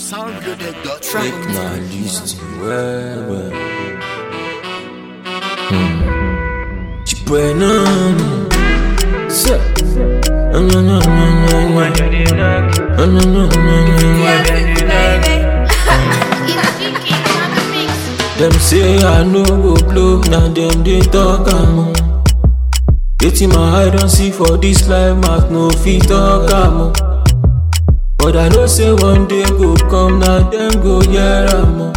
soundreloaded.com. Make my list well, well. Hmm. Chibuenam. Sir. No, no, no, no, no, no. No, no, no, no, no, no. Them say I no go blow, now them they talk am. Wetin my eye don see for this life, mouth no fit talk am. But I know say one day go come, now them go hear am.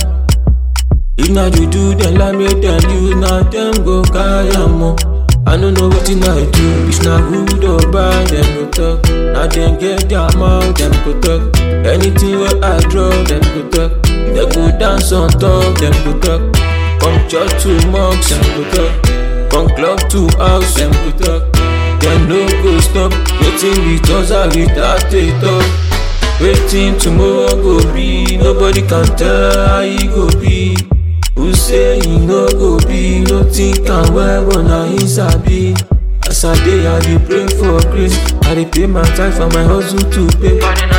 If na juju dem like make dem use, now them go carry am. I no know wetin I do, if na good or bad, dem go talk. Now dem get their mouth, dem go talk. Anything wey I draw, dem go talk. Dem go dance on top, dem go talk. From church to mosque, dem go talk. From club to house, dem go talk. Dem no go stop, wetin be thoughts are without a talk. Wetin tomorrow go be, nobody can tell how e go be. Who say e no go be, no think am well, but na him sabi. As I dey, I dey pray for grace. I dey pay my tithe for my hustle to pay.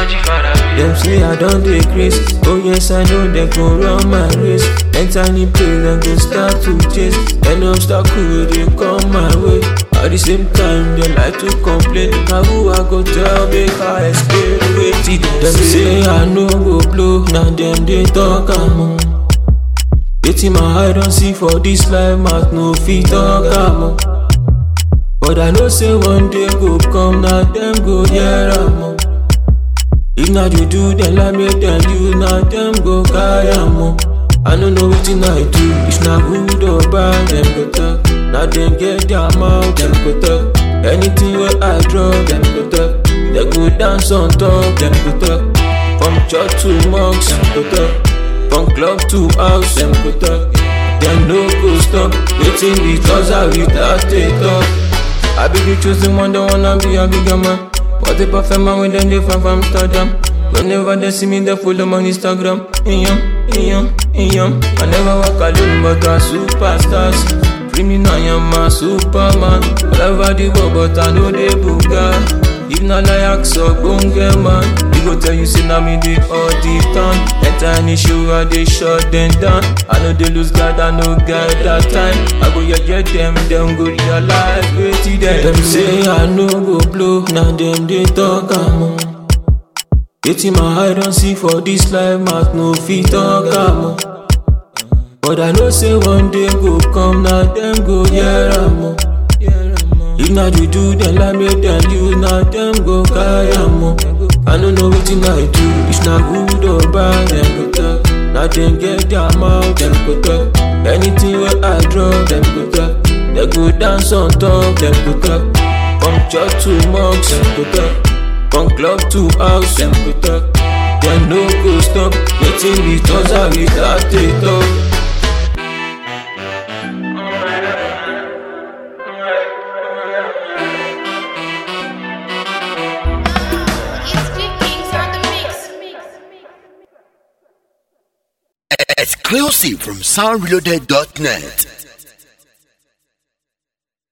Dem say I don dey craze, oh yes I know dem go run my race. Enter any place dem go start to chase, any obstacle wey dey come my way. At the same time dem like to complain, na who I go tell make I escape wetin dem say I no go blow, na dem dey talk am o. Wetin my eye don see for this life, mouth no fit talk am o. But I know say one day go come, na dem go hear am o. If na juju dem like make dem use, na dem go carry am o. I no know wetin I do, if na good or bad, dem go talk. Na dem get their mouth, dem go talk. Anything wey I draw, dem go talk. Dem go dance on top, dem go talk. From church to mosque, dem go talk. From club to house, dem go talk. Dem no go stop, wetin be cause I without a talk. I be the chosen one, don't wanna be a bigger man. What a perfect man when them they from Amsterdam. Whenever they see me, they follow me on Instagram. Iyam, iyam, iyam. I never walk alone, but I superstars. Free me now, I'm a superman. All over the world, but I know they booga. If not like so bonge man, he go tell you say na me dey all the time. Enter any show, I dey shut them down. I know they lose God, I know God that time. I go yeah them, them go realize wetin dem. Dem say I no go blow, na dem dey talk am o. Wetin my eye don see for this life, mouth no fit talk am o. But I know say one day go come, na dem go hear am o. If na juju dem like make dem use, na dem go carry am o. I no know wetin I do, if na good or bad, dem go talk. Na dem get their mouth, dem go talk. Anything wey I draw, dem go talk. Dem go dance on top, dem go talk. From church to mosque, dem go talk. From club to house, dem go talk. Dem no go stop, wetin be thoughts are without a talk. Exclusive from soundreloaded.net.